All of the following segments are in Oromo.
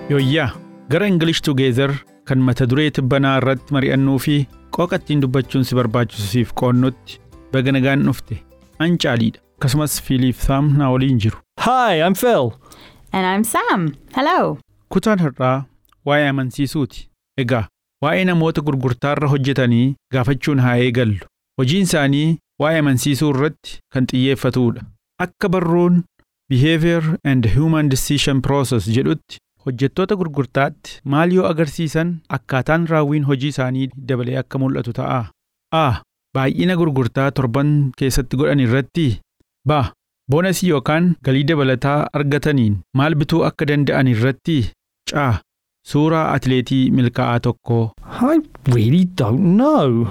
Yooyyaa gara English Together kan mata duree tibbanaa irratti mari'annuu fi qooqa ittiin dubbachuun si barbaachisu siif qoonnutti baga nagaan dhufte an caaliidha akkasumas Fiiliif Saam na waliin jiru. Hi, I'm Phil. And I'm Sam. Hello. Kutaan har'aa waa'ee amansiisuuti. Egaa waa'ee namoota gurgurtaarra hojjetanii gaafachuun haa eegallu. Hojiin isaanii waa'ee amansiisuu irratti kan xiyyeeffatuudha. Akka barruun Behavior and Human Decision Process jedhutti hojjettoota gurgurtaatti maal yoo agarsiisan akkaataan raawwiin hojii isaanii dabalee akka mul'atu ta'a. A. Baay'ina gurgurtaa torban keessatti godhan irratti. B. Boonasii yookaan galii dabalataa argataniin maal bituu akka danda'an irratti. C. Suuraa atileetii milkaa'aa tokkoo. I really don't know.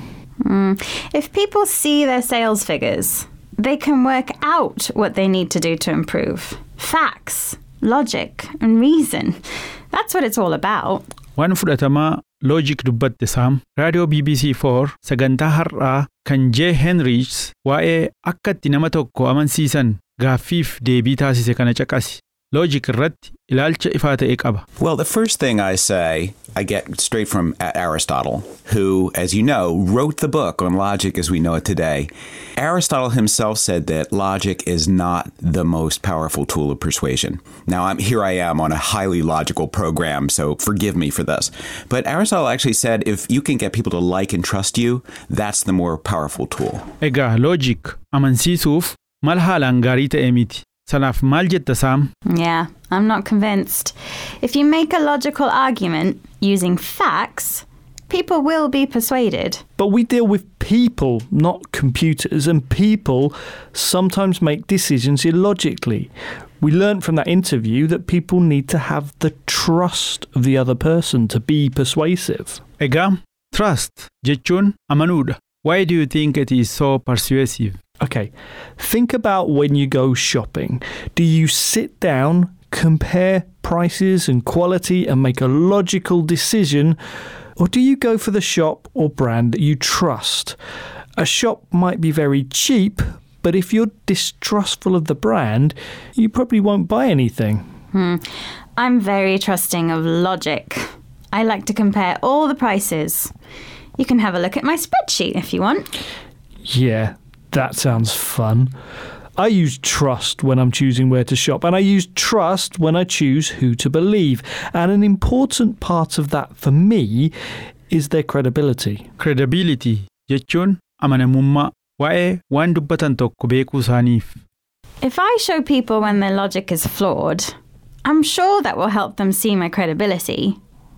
Hmm. If people see their sales figures, they can work out what they need to do to improve. Facts, logic, and reason. That's what it's all about. Waan fudhatamaa loojik dubbatte saam raadiyoo BBC 4 sagantaa har'aa kan Jee Henrichs waa'ee akka itti nama tokko amansiisan gaaffiif deebii taasise kana caqasi. Loojik irratti ilaalcha ifaa ta'e qaba. Well, the first thing I say, I get straight from A- Aristotle, who, as you know, wrote the book on logic as we know it today. Aristotle himself said that logic is not the most powerful tool of persuasion. Now, I'm, here I am on a highly logical program, so forgive me for this. But Aristotle actually said if you can get people to like and trust you, that's the more powerful tool. Egaa loojik amansiisuuf mala haalaan gaarii ta'e miti. Sanaaf maal jetta saam? Yeah, I'm not convinced. If you make a logical argument using facts, people will be persuaded. But we deal with people, not computers, and people sometimes make decisions illogically. We learned from that interview that people need to have the trust of the other person to be persuasive. Egaa trust jechuun amanuudha. Why do you think it is so persuasive? Okay, think about when you go shopping. Do you sit down, compare prices and quality, and make a logical decision? Or do you go for the shop or brand that you trust? A shop might be very cheap, but if you're distrustful of the brand, you probably won't buy anything. I'm very trusting of logic. I like to compare all the prices. You can have a look at my spreadsheet if you want. Yeah, that sounds fun. I use trust when I'm choosing where to shop, and I use trust when I choose who to believe. And an important part of that for me is their credibility. Credibility jechuun amanamummaa waa'ee waan dubbatan tokko beekuu isaaniif. If I show people when their logic is flawed, I'm sure that will help them see my credibility.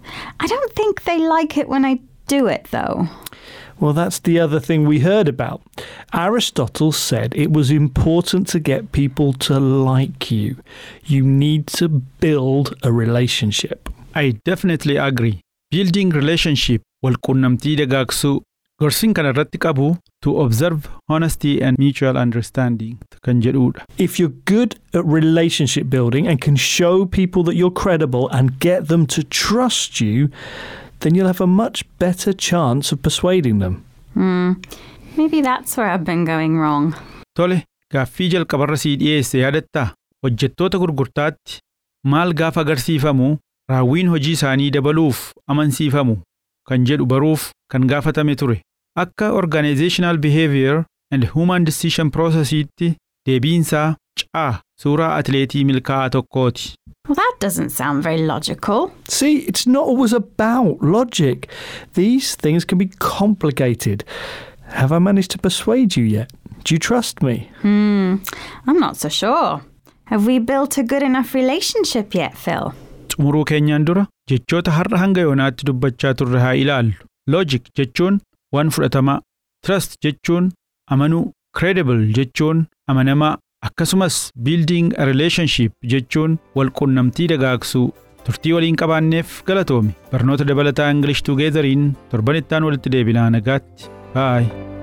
I don't think they like it when I do it, though. Well, that's the other thing we heard about. Aristotle said it was important to get people to like you. You need to build a relationship. I definitely agree. Building relationship walquunnamtii dagaagsuu gorsiin kana irratti qabu to observe honesty and mutual understanding kan jedhudha. If you're good at relationship building and can show people that you're credible and get them to trust you, then you'll have a much better chance of persuading them. Hmm. Maybe that's where I've been going wrong. Tole, gaaffii jalqabarra sii dhiyeesse yaadattaa? Hojjettoota gurgurtaatti maal gaafa agarsiifamu raawwiin hojii isaanii dabaluuf amansiifamu kan jedhu baruuf kan gaafatame ture. Akka Organizational Behavior and Human Decision Processiitti deebiinsaa caa suuraa atileetii milkaa'aa tokkooti. Well, that doesn't sound very logical. See, it's not always about logic. These things can be complicated. Have I managed to persuade you yet? Do you trust me? Hmm. I'm not so sure. Have we built a good enough relationship yet, Phil? Xumuruu keenyaan dura jechoota har'a hanga yoonaatti dubbachaa turre haa ilaallu. Logic jechuun waan fudhatamaa. Trust jechuun amanuu. Credible jechuun amanamaa. Akkasumas building a relationship jechuun walquunnamtii dagaagsuu. Turtii waliin qabaanneef galatoomi. Barnoota dabalataa English Together'iin torbanittaan walitti deebinaa nagaatti. Bye.